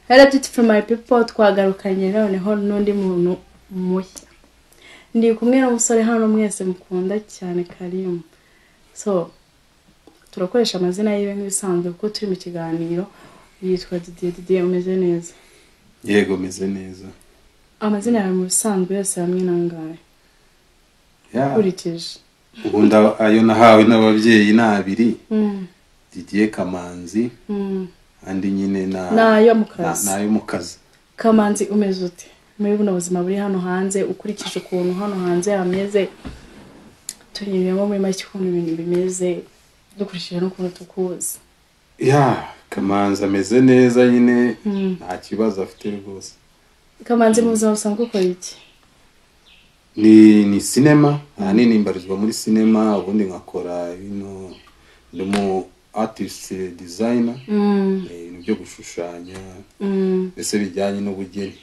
rero beauty for my people twagarukanye noneho n'undi muntu mushya ndi kumwe n'umusore hano mwese mukunda cyane karimu so turakoresha amazina yiwe nk'ibisanzwe kuko turi mu kiganiro yitwa didiye didiye umeze neza yego meze neza amazina yawe mu bisanzwe yose hamwe n'angahe Ya, nkurikije ubundi ayo nahawe n'ababyeyi ni abiri Mm, didiye kamanzi mm. andi nyine na Nayo mu na- kazi. nayo mu kazi kamanzi umeze ute muri buno buzima buri hano hanze ukurikije ukuntu hano hanze hameze turebemo muri make ukuntu ibintu bimeze dukurikije n'ukuntu tukuzi ya kamanzi ameze neza nyine Mm. nta kibazo afite rwose kamanzi mu buzima busanzwe ukora iki ni ni sinema ahanini mbarizwa muri sinema ubundi nkakora bino ndimo artist designer Mm, eh, ibintu byo gushushanya mm. mbese bijyanye n'ubugeni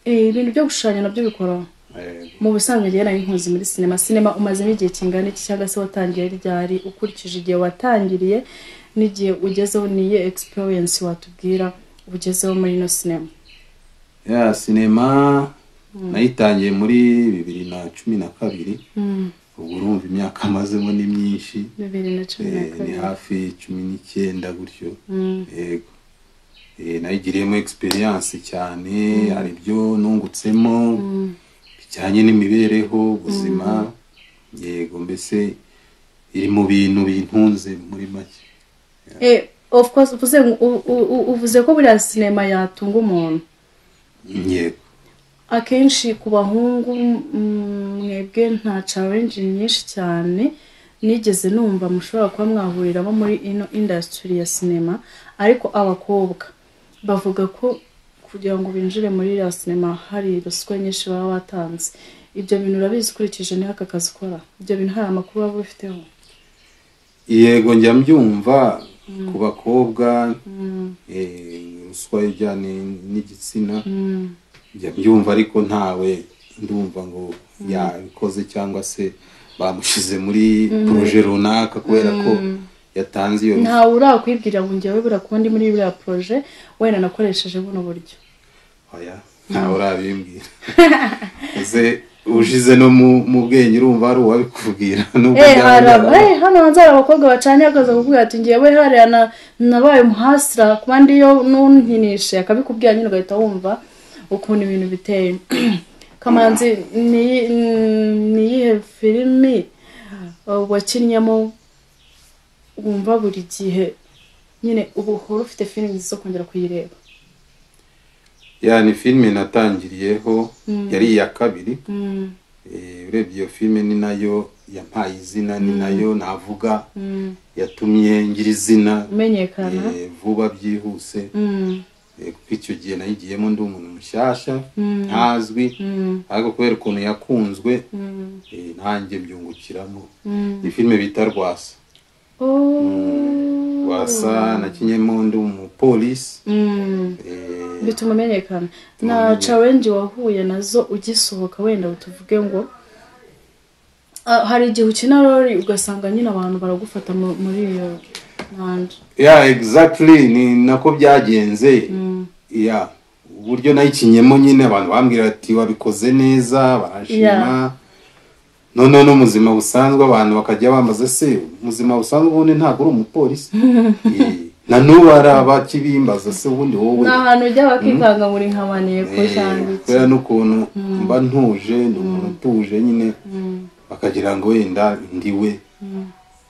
Eh, ibintu byo gushushanya nabyo bikora Eh, mu busanzwe njyewe nari nkuzi muri sinema sinema umazemo igihe kingana iki cyangwa se watangiye ryari ukurikije igihe watangiriye n'igihe ugezeho niyo experience watubwira ugezeho muri ino sinema ya sinema nayitangiye muri bibiri na cumi na kabiri Mm, ubwo urumva imyaka amazemo ni myinshi bibiri na cumi na eh, ni kabiri hafi cumi n'icyenda gutyo Mm, yego Eh, nayigiriyemo experience cyane hari ibyo nungutsemo mm, bijyanye n'imibereho ubuzima yego mbese iri mu bintu bintunze muri make Eh, of course uvuze ngo- u- u- u- uvuze ko buriya sinema yatunga umuntu yego akenshi ku bahungu mm, mwebwe nta challenge nyinshi cyane nigeze numva mushobora kuba mwahuriramo muri ino industry ya sinema ariko abakobwa bavuga ko kugira ngo binjire muri iriya sinema hari ruswa nyinshi baba batanze ibyo bintu urabizi ukurikije niho aka kazi ukora ibyo bintu hari amakuru waba ubifiteho yego njya mbyumva ku bakobwa eh, ruswa ijyanye n'igitsina Mm, njya mbyumva ariko ntawe ndumva ngo yabikoze cyangwa se bamushyize muri poroje runaka kubera ko yatanze iyo ntawe urakwibwira ngo njyewe burakundi muri buriya proje wenda nakoresheje buno buryo oya ntawe urabimbwira ese ushize no mu mu bwenge urumva hari uwabikubwira nubwo Eh, byaba hari aba- byarabaye. eh, hano hanze hari abakobwa bacanye akaza kukubwira ati ngewe hariya na- nabaye umuhasira kuba ndiyo ntunkinishe akabikubwira nyine ugahita wumva ukuntu ibintu biteye kamanzi ni- ni iyihe filimi uh, wakinnyemo wumva buri gihe nyine ubu uhora ufite filimi zo kongera kuyireba ya ni filime natangiriyeho yari iya kabiri Mm, Eh, urebye iyo filime ni nayo yampaye izina ni nayo navuga mm, yatumye ngira izina umenyekana eh, vuba byihuse Mm, Eh, kuko icyo gihe nayigiyemo ndi umuntu mushyashya Mm. ntazwi mm, ariko kubera ukuntu yakunzwe mm, eh, nanjye byungukiramo mm. ni filime bita rwasa Oh. rwasa nakinyemo ndi umupolisi Mm. Eh, bituma umenyekana na challenge wahuye nazo ugisohoka wenda tuvuge ngo Ah, hari igihe ukina rori ugasanga nyine abantu baragufata mu- muri iyo ntanda ya exactly ni nako byagenze ya uburyo nayikinyemo nyine abantu bambwira ati wabikoze neza barashima Yeah. noneho n'umuzima busanzwe abantu bakajya bambaza se ubuzima busanzwe ubundi ntabwo uri umupolisi Eh, na n'ubu hari abakibimbaza se ubundi wowe ni ahantu ujya bakikanga buri nkabaniye ko Eh, cyangwa iki kubera n'ukuntu mba ntuje ni umuntu utuje nyine bakagira ngo wenda ndiwe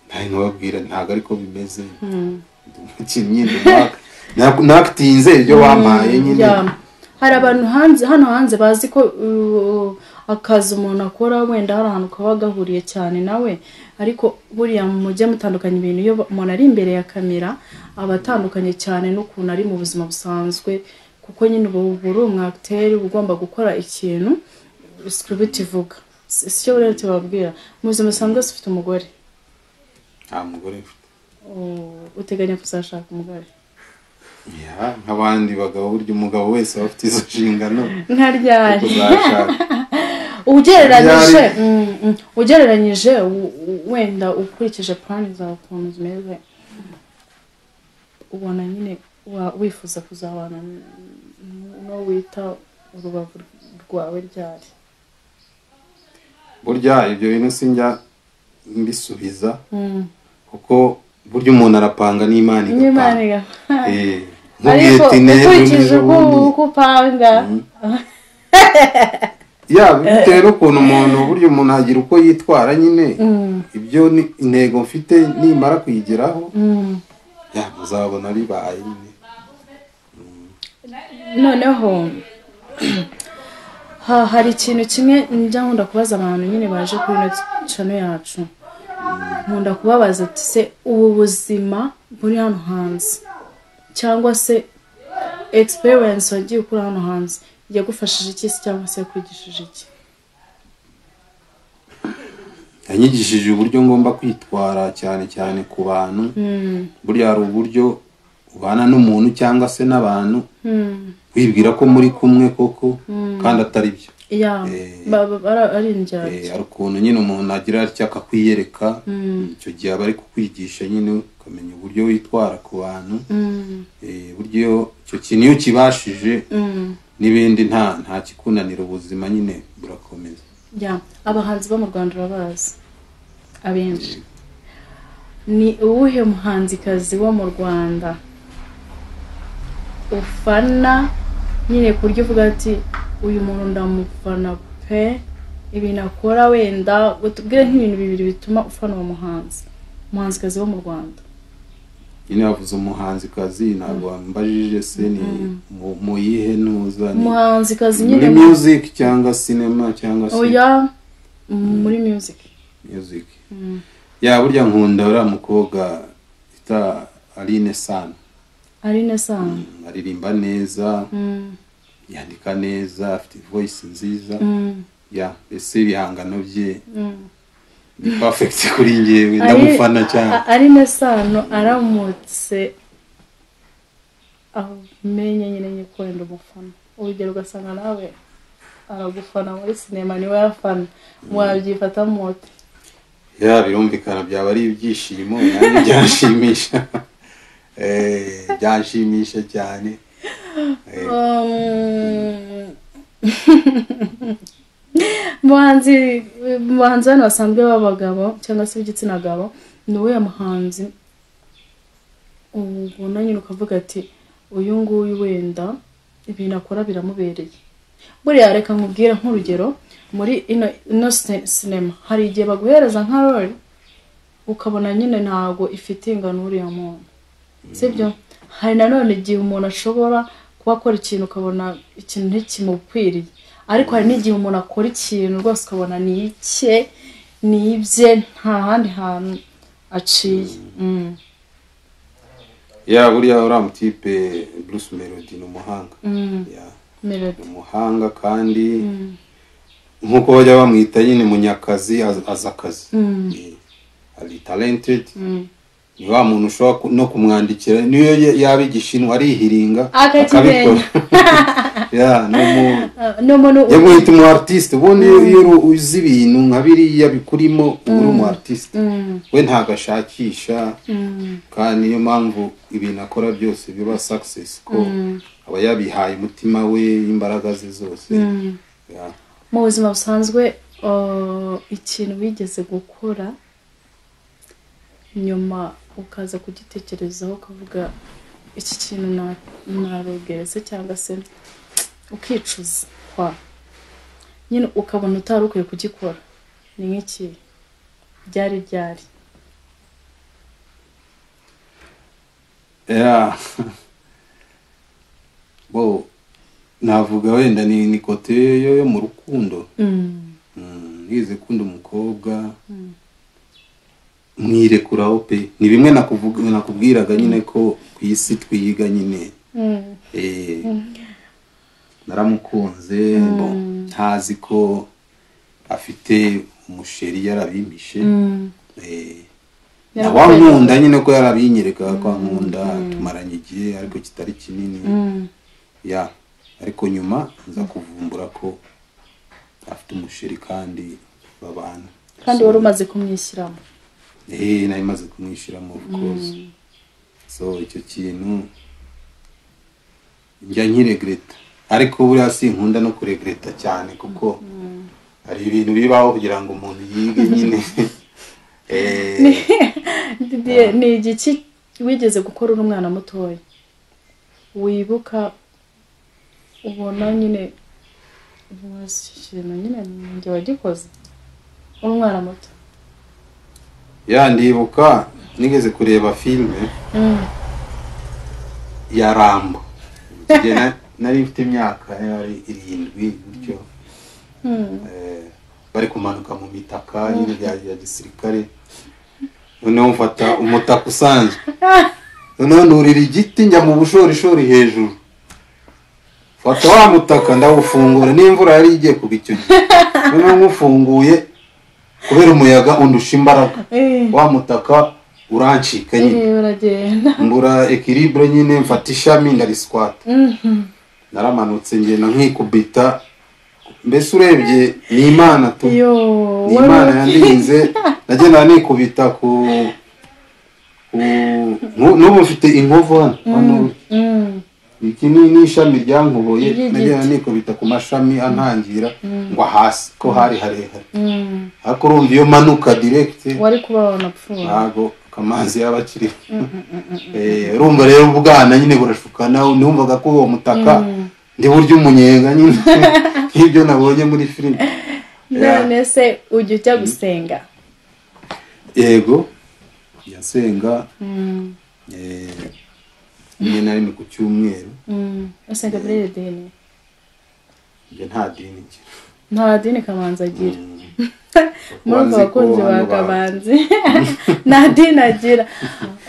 nawe nkababwira ntabwo ariko bimeze ndi umukinnyi ndi umwaka- nakutinze ibyo wampaye nyine Yeah. hari abantu hanze hano hanze bazi ko uh, akazi umuntu akora wenda hari ahantu kaba gahuriye cyane nawe ariko buriya mujye mutandukanya ibintu iyo umuntu ari imbere ya kamera aba atandukanye cyane n'ukuntu ari mu buzima busanzwe kuko nyine uba uba uri umwagiteri uba ugomba gukora ikintu sikiribiti ivuga Si- si cyo rero tubabwira mu buzima busanzwe si ufite umugore nta mugore mfite Oh, uteganya kuzashaka umugore Ya, nk'abandi bagabo burya umugabo wese aba afite izo nshingano nka zo ryari kuzashaka ugereranyije mm, mm, ugereranyije u- u- wenda ukurikije plan zawe ukuntu zimeze ubona nyine wa- wifuza kuzabana n- aho wita urubavu rwawe ryari burya ibyo bintu sinjya mbisubiza Mm. kuko burya umuntu arapanga n'imana n'imana igapanga igapanga. Eh, nkubwiye ariko ati "Nejo ukurikije uko nibundi." uko upanga ya bitewe n'ukuntu umuntu burya umuntu agira uko yitwara nyine Mm, ibyo ni intego mfite nimara kuyigeraho mm. ya muzabona bibaye nyine noneho ha- hari ikintu kimwe njya nkunda kubaza abantu nyine baje kuri ino cano yacu nkunda kubabaza ati se ubu buzima buri hano hanze cyangwa se egisperiyensi wagiye ukura hano hanze yagufashije iki se cyangwa se yakwigishije iki yanyigishije uburyo ngomba kwitwara cyane cyane ku bantu Mm, burya hari uburyo ubana n'umuntu cyangwa se n'abantu mm, wibwira ko muri kumwe koko kandi atari byo yeah, Eh. ba- ba- ara- ari Eh, indyarya hari ukuntu nyine umuntu agira atya akakwiyereka Mm, icyo gihe aba ari kukwigisha nyine ukamenya uburyo witwara ku bantu mm, Eh, burya iyo icyo kintu iyo ukibashije mm. n'ibindi nta nta kikunanira ubuzima nyine burakomeza ya abahanzi bo mu rwanda urabazi abenshi ni uwuhe muhanzikazi wo mu rwanda ufana nyine ku buryo uvuga ati uyu muntu ndamufana pe ibintu akora wenda utubwire nk'ibintu bibiri bituma ufana uwo muhanzi umuhanzikazi wo mu rwanda nyine wavuze umuhanzikazi ntabwo wambajije se ni mu- mu yihe ntuza ni umuhanzikazi nyine muri music cyangwa cinema cyangwa se oya muri music music ya burya nkunda uriya mukobwa bita Aline Sano ari na sano aririmba neza Mm, yandika neza afite voice nziza mm, ya ese ibihangano bye mm. ni perfect kuri Ari- njyewe ndamufana cyane a- ari na sano aramutse amenye nyine nyine ko wenda umufana urugero ugasanga nawe aragufana muri sinema niwe yafana wabyifata mote ya birumvikana byaba ari ibyishimo nanjye byanshimisha Eh, byanshimisha cyane Eh, muhanzi mu bahanzi hano basanzwe b'abagabo cyangwa se b'igitsina gabo ni uwuhe muhanzi ubona nyine ukavuga ati uyu nguyu wenda ibintu akora biramubereye buriya reka nkubwire nk'urugero muri ino ino sine- sinema hari igihe baguhereza nka rori ukabona nyine ntago ifite ingano uriya muntu sibyo hari nanone igihe umuntu ashobora kuba akora ikintu ukabona ikintu ntikimukwiriye ariko hari n'igihe umuntu akora ikintu rwose ukabona ni icye ni ibye nta handi hantu aciye Mm, ya buriya uriya mutipe Bruce Melody ni umuhanga mm, Ya, ni melody umuhanga kandi Mm, nk'uko bajya bamwita nyine munyakazi az- azi akazi mm, Eh, ari talented mm. ni wa muntu ushobora ku- no kumwandikira niyo ya- yaba igishinwa arihiringa Akakimenya. ya ni umu- Ah, ni umuntu yo guhita umu artiste ubundi iyo- iyo uru- uzi ibintu nka biriya bikurimo uba uri umu artiste Mm, we ntabwo ashakisha mm, kandi niyo mpamvu ibintu akora byose biba success ko aba yabihaye umutima we imbaraga ze zose mm. Ya. mu buzima busanzwe ah, ikintu wigeze gukora nyuma ukaza kugitekerezaho ukavuga iki kintu na- narogeretse cyangwa se ukicuza kwa nyine ukabona utari ukwiye kugikora ni nk'iki byari byari Ya. bo navuga wenda ni ni kote yo yo mu rukundo Mm, Mm, nize kunda umukobwa mm, mwirekuraho pe ni bimwe nakuvuga nakubwiraga nyine ko ku isi twiga nyine mm, Eh, naramukunze bo, ntazi ko afite umusheri yarabimpishe mm. Eh, na wa Yarakubera- nkunda nyine ko yarabinyerekaga ko ankunda tumaranye igihe ariko kitari kinini Mm, ya ariko nyuma nza kuvumbura ko afite umusheri kandi babana kandi wari umaze kumwishyiramo eh nari maze kumwishyiramo of course so icyo kintu njya nkiregreta ariko buriya sinkunda no kuregreta cyane kuko hari ibintu bibaho kugira ngo umuntu yige nyine Eh, Didier, ni igiki wigeze gukora uri umwana mutoya wibuka ubona nyine ubaza ikintu nyine njye wagikoze uri umwana muto ya ndibuka nigeze kureba filime ya rambo Igihe na- nari mfite imyaka yari irindwi bityo eh, bari kumanuka mu mitaka nyine ya ya gisirikare noneho mfata umutaka usanzwe noneho nurira igiti njya mu bushorishori hejuru mfata wa mutaka ndawufungura n'imvura yari igiye kugwa icyo gihe noneho nywufunguye kubera umuyaga undusha imbaraga Eh, wa mutaka urancika nyine eh, uragenda mbura ekiribure nyine mfata ishami ndariswata Mhm. naramanutse ngenda nkikubita mbese urebye ni imana tu ni yo imana yandinze nagenda nikubita ku ku nku- n'ubu mfite inkovu hano hano Mm, iki ni ni ishami ryankuboye Ry'igiti. nagenda nikubita ku mashami antangira ngwa hasi ko hari harehare mm. ariko urumva iyo manuka direkite wari kuba wanapfuye ntabwo amazi yaba akiri Eh, urumva rero ubwana nyine burashukana numvaga ko uwo mutaka ndi burya umunyenga nyine nk'ibyo nabonye muri filime Yeah. none se ujya ujya gusenga yego yasenga Mm, eh, rimwe na rimwe ku cyumweru mm. usenga muri iri dini ibyo nta dini ngira nta dini kamanzi agira Mm. muri ubwo Bazi ko bakunzi ba hano ba- kamanzi nta dini agira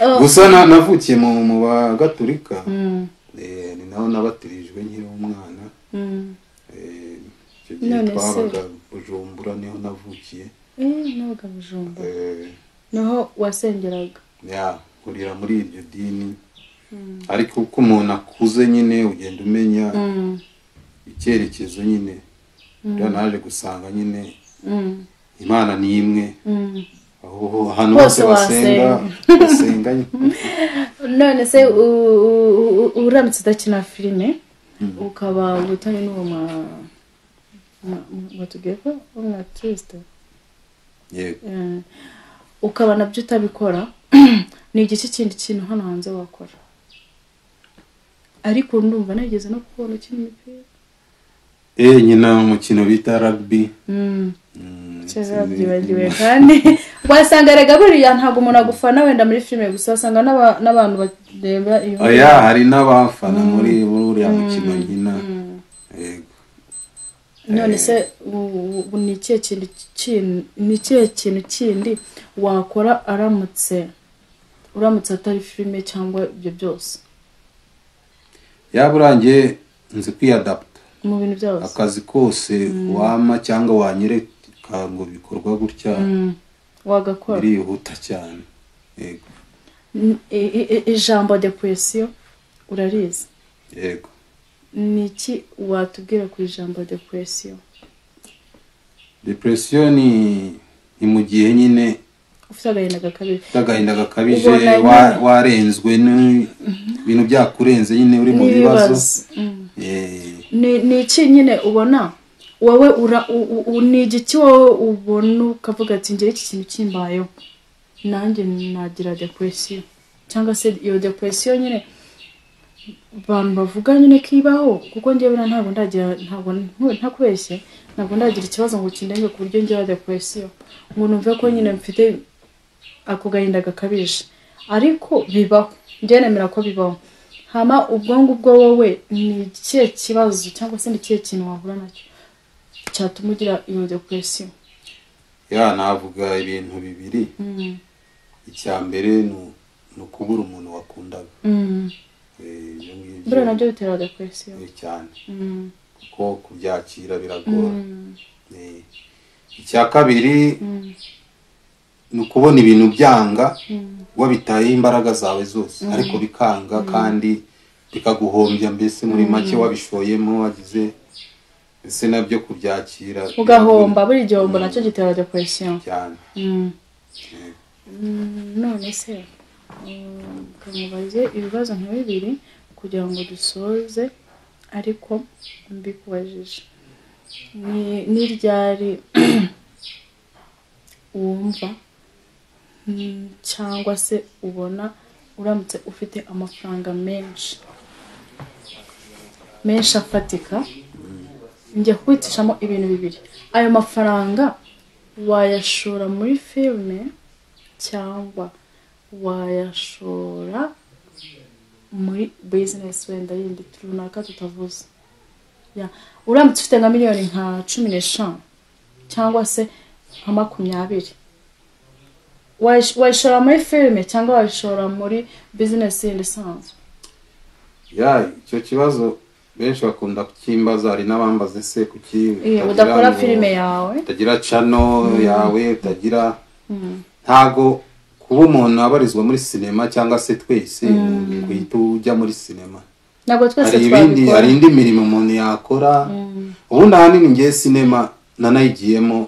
Oh, gusa na- navukiye mu mu bagatulika mm, Eh, ni naho nabatirijwe nkiri umwana mm. Eh, icyo gihe None se- twabaga bujumbura niho navukiye Eh, nabaga bujumba Eh, niho wasengeraga ya kurira muri iryo dini ariko uko umuntu akuze nyine ugenda umenya Mm, icyerekezo nyine rero naje gusanga nyine mm, imana ni imwe mm. aho hano Hose hose basenga basenga nyine none se u- u- u- uramutse udakina filime ukaba ubutane n'uwo ma ma- ma- batubwiye ko umwatirisite yego ukaba nabyo utabikora ni igice kindi kintu hano hanze wakora ariko ndumva nageze no kubona ukina imipira eh nyina umukino bita rugby Mm, Mm, cyeza sinzi- babyibagiwe kandi wasanga erega buriya ntabwo umuntu agufana wenda muri filime gusa wasanga n'aba- n'abantu bareba iyo oya hari n'abafana muri muri uriya mukino nyina yego none se u- u- ni ikihe kintu kindi ni ikihe kintu kindi wakora aramutse uramutse atari filime cyangwa ibyo byose yaba urangiye nzi kwiyadapta mu bintu byose akazi kose wama cyangwa wanyereka ngo bikorwa gutya Mm, wagakora birihuta cyane yego N- i- i- i- ijambo depression urarizi yego ni iki watubwira ku ijambo depression depresiyo ni ni mu gihe nyine ufite agahinda gakabije ufite agahinda gakabije Ubona nyine- wa- warenzwe n'ibintu byakurenze nyine uri mu bibazo n'ibibazo Mm. Eh, ni ni iki nyine ubona wowe ura u- u- u- ni igiki wowe ubona ukavuga ati ngira iki kintu kimbayeho nanjye nagira depresiyo cyangwa se iyo depresiyo nyine abantu bavuga nyine ko ibaho kuko njyewe buriya ntabwo ndagira ntabwo ntu- ntakubeshye ntabwo ndagira ikibazo ngo kindenge ku buryo ngira depresiyo ngo numve ko nyine mfite ako gahinda gakabije ariko bibaho njye nemera ko bibaho hama ubwo ngubwo wowe ni ikihe kibazo cyangwa se ni ikihe kintu wahura nacyo cyatuma ugira iyo depresiyo ya navuga ibintu bibiri Mm, icya mbere ni u- ni ukubura umuntu wakundaga mm. Eh, ibyo ngibyo buriya nabyo bitera depresiyo eh, cyane Mm, kuko kubyakira biragora mm, Eh, icya kabiri mm, ni ukubona ibintu byanga mm, wabitayeho imbaraga zawe zose ariko bikanga kandi bikaguhombya mbese muri make wabishoyemo wagize ese nabyo kubyakira ugahomba buri gihombo nacyo gitera depresiyo cyane Mm. Yego. Mm, none se mm, kamubaze ibibazo nka bibiri kugira ngo dusoze ariko mbikubajije ni- n'iryari wumva mm, cyangwa se ubona uramutse ufite amafaranga menshi menshi afatika njya kwitishamo ibintu bibiri ayo mafaranga wayashora muri filime cyangwa wayashora muri bizinesi wenda yindi runaka tutavuze Ya. uramutse ufite nka miliyoni nka cumi n'eshanu cyangwa se nka makumyabiri Wayish- wayishora muri filime cyangwa wayishora muri bizinesi yindi isanzwe ya icyo kibazo benshi bakunda kukimbaza hari n'abambaza ese kuki Iyo, utagira udakora ngo- filime yawe utagira cano yawe utagira ntago kuba umuntu abarizwa muri sinema cyangwa se twese guhita ujya muri sinema ntabwo twese hari ibindi twabikora hari indi mirimo umuntu yakora ubundi ahanini ngiye sinema nanayigiyemo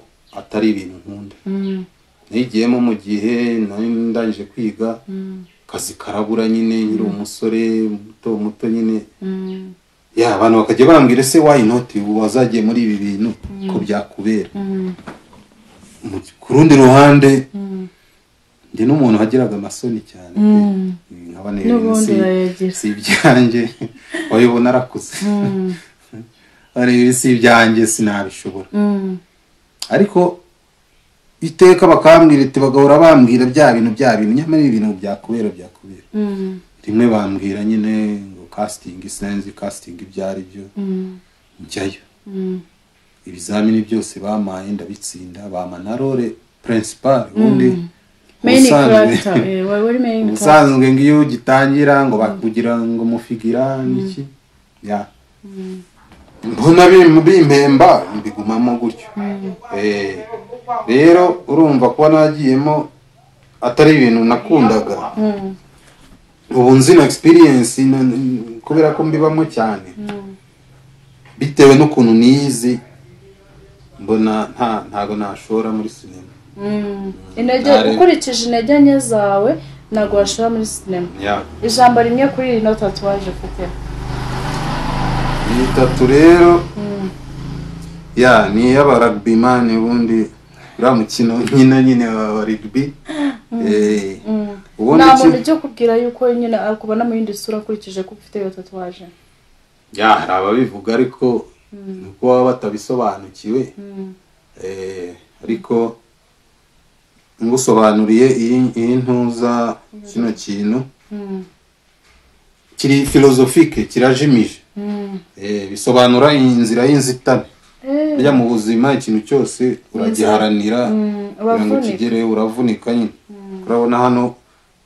atari ibintu nkunda Mm, nayigiyemo mu gihe nari ndangije kwiga mm, akazi karabura nyine nkiri umusore muto muto nyine mm, ya abantu bakajya bambwira ese wayinoti ubu wazagiye muri ibi bintu ko byakubera mm, Mu- ku rundi ruhande mm, ndi n'umuntu wagiraga amasoni cyane mm. nkaba neza n'ubundi si- urayagira si ibyanjye wayibona arakuze Mm, arebe si ibyanjye sinabishobora mm, ariko iteka bakambwira iti bagahora bambwira bya bintu bya bintu nyamara ibi bintu byakubera byakubera mm, rimwe bambwira nyine ngo kasitingi sinzi kasitingi ibyo ari byo mm, njyayo mm, ibizamini byose bamaye ndabitsinda bama na role principal ubundi main ubusanzwe- character eh, wari wari main character ubusanzwe ngo iyo ugitangira ngo bakugira ngo mufigira n'iki ya mbona bim- bimpemba mbigumamo gutyo Eh, rero urumva kuba nagiyemo atari ibintu nakundaga Mm, ubu nzi na experience na- kubera ko mbibamo cyane mm, bitewe n'ukuntu nizi mbona nta ntago nashora muri sinema mm. intege Ntare- ukurikije intege nke zawe ntabwo washora muri sinema ya ijambo rimwe kuri iyi noti tatuwaje ufite iyi tatu rero ya ni iy'abaragibimani ubundi uriya mukino nyine nyine wa rigibi Mm. ubundi nta iki muntu ujya kubwira yuko nyine akubona mu yindi sura akurikije ko ufite iyo tatuwaje ya hari ababivuga ariko ni uko baba batabisobanukiwe Mm, Eh, ariko ngusobanuriye iyi iyi ntuza kino kintu mm, kiri filozofike kirajimije mm. Eh, bisobanura inzira y'inzitane Eh, burya mu buzima ikintu cyose uragiharanira mm, kugira ngo uravunika ukigereho uravunika nyine urabona hano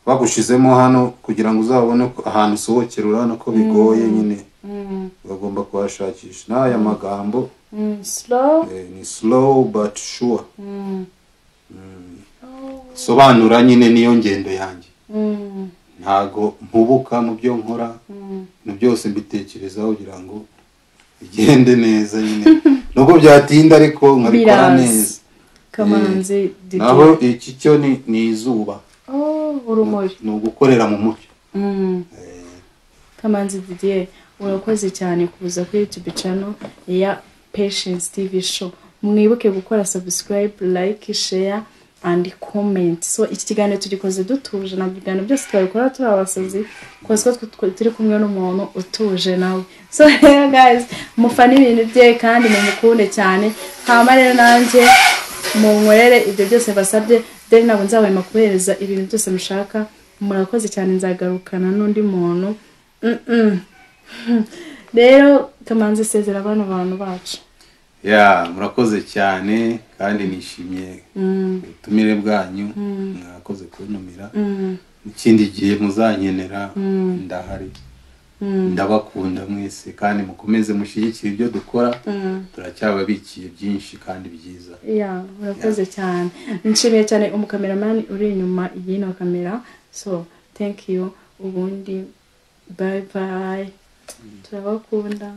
bagushizemo hano kugira ngo uzabone ko ahantu usohokera urabona ko bigoye nyine Mm, uragomba kuhashakisha n'aya magambo mm, slow eh, ni slow but sure Mm, sobanura nyine niyo ngendo yanjye mm, ntago mpubuka mu byo nkora mm. ibintu byose mbitekerezaho kugira ngo bigende neza nyine nubwo byatinda ariko nkabikora Biraza. neza kamanzi Didie. naho iki cyo ni- ni izuba Oh, urumuri ni ugukorera mu mucyo Mm. kamanzi didier urakoze cyane kuza kuri youtube channel ya patience tv show mwibuke gukora subscribe like share and comment so iki kiganiro tugikoze dutuje ntabwo ibiganiro byose twabikora turi abasazi kuko twe- twe- turi kumwe n'umuntu utuje nawe so rero guys mufane ibintu bye kandi mumukunde cyane hama rero nanjye munkorere ibyo byose basabye deni ntabwo nzabahema kubereza ibintu byose mushaka murakoze cyane nzagarukana n'undi muntu Mm, mm. rero kamanzi sezera bano bantu bacu ya murakoze cyane kandi nishimiye ubutumire bwanyu mwakoze kuntumira Mm, ikindi gihe muzankenera Mm. ndahari Mm. ndabakunda mwese kandi mukomeze mushyigikire ibyo dukora mm. turacyababikiye byinshi kandi byiza Yeah, urakoze cyane nshimiye cyane umukameramani uri inyuma y'ino kamera so thank you ubundi bye bye turabakunda